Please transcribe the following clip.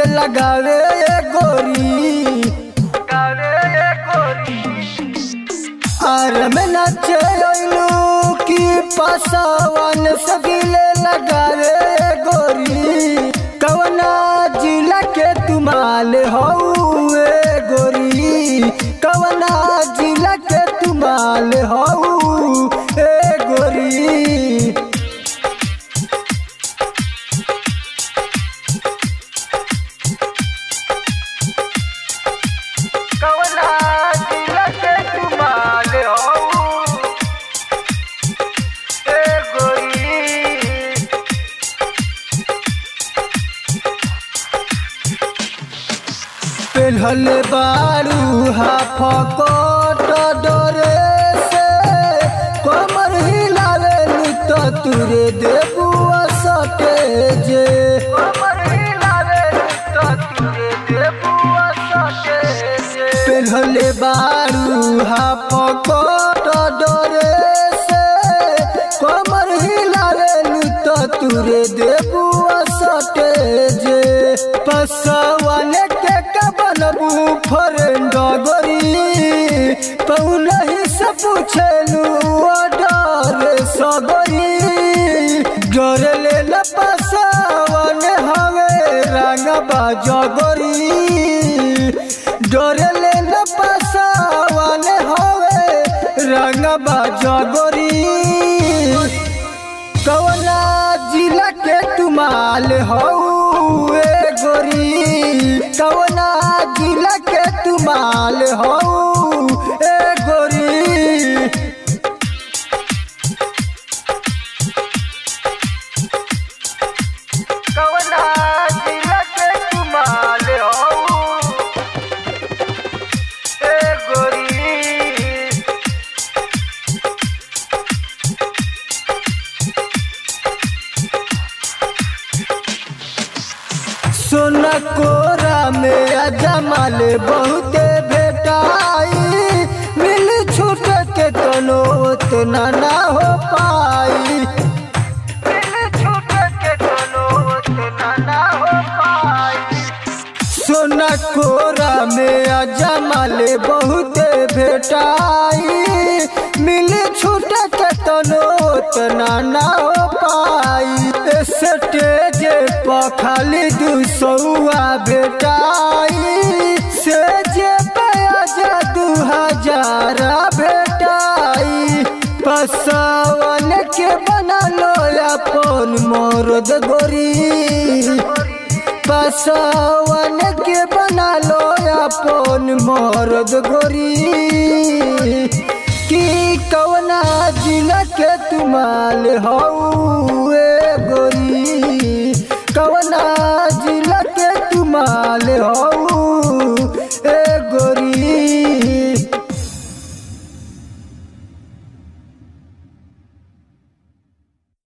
के लगावे ए गोरी आर में नाचे अइलू की पासवन सगिले लगावे ए गोरी कवना जिला के तुमाल हऊ ए गोरी कवना जिला के तुमाल हऊ ए गोरी कवना जिला के तुमाल हऊ ए गोरी पेन्हल बारू हाफ कोट डरे से कमर हिलावे तो तुरे देबू सटे जे पेन्हल बारू हाफ कोट डरे से कमर हिलावे तो तुरे देबू सटे जे पसवन के कबनबू फरेंड गोरी पौलही से पूछलू डर सगरी डर ले ल पसवन हवे रंग बाजगरी डर ले ल पसवन हवे रंग बाजगरी कवना जिला के तुमाल हऊ ए गोरी कवना जिला के तुमाल हऊ ए गोरी कवना जिला के तुमाल हऊ ए गोरी सोना कोरा में अजमल बहुते भेटाई मिल छूट के तनो उतना ना हो पाई मिल छूट के तनो उतना ना हो पाई सोना कोरा में अजमल बहुते भेटाई मिल छूट के तनो उतना ना हो पाई स्टेज पर खाली दू सौआ भेटाई से जे बयाजा दू हजार भेटाई पसवन के बना लो अपन मरद गोरी पसवन के बना लो अपन मरद गोरी की कवना जिला के तुमाल हऊ ए